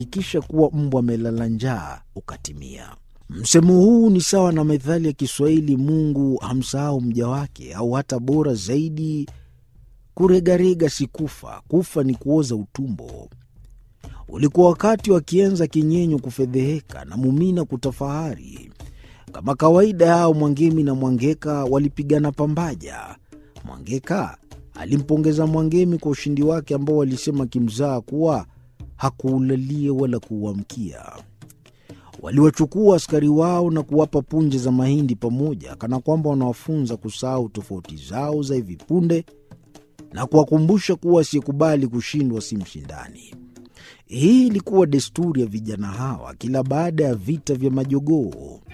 ikisha kuwa mbwa amelala njaa ukatimia. Msemo huu ni sawa na methali ya Kiswahili, Mungu hamsahau mja wake, au hata bora zaidi, kuregarega si kufa, kufa ni kuoza utumbo. Ulikuwa wakati wa Kienza Kinyenyo kufedheheka na Mumina kutafahari. Kama kawaida yao, Mwangemi na Mwangeka walipigana pambaja. Mwangeka alimpongeza Mwangemi kwa ushindi wake ambao walisema kimzaa kuwa hakuulalia wala kuuamkia. Waliwachukua askari wao na kuwapa punje za mahindi pamoja, kana kwamba wanawafunza kusahau tofauti zao za hivi punde na kuwakumbusha kuwa asiyekubali kushindwa si mshindani. Hii ilikuwa desturi ya vijana hawa kila baada ya vita vya majogoo.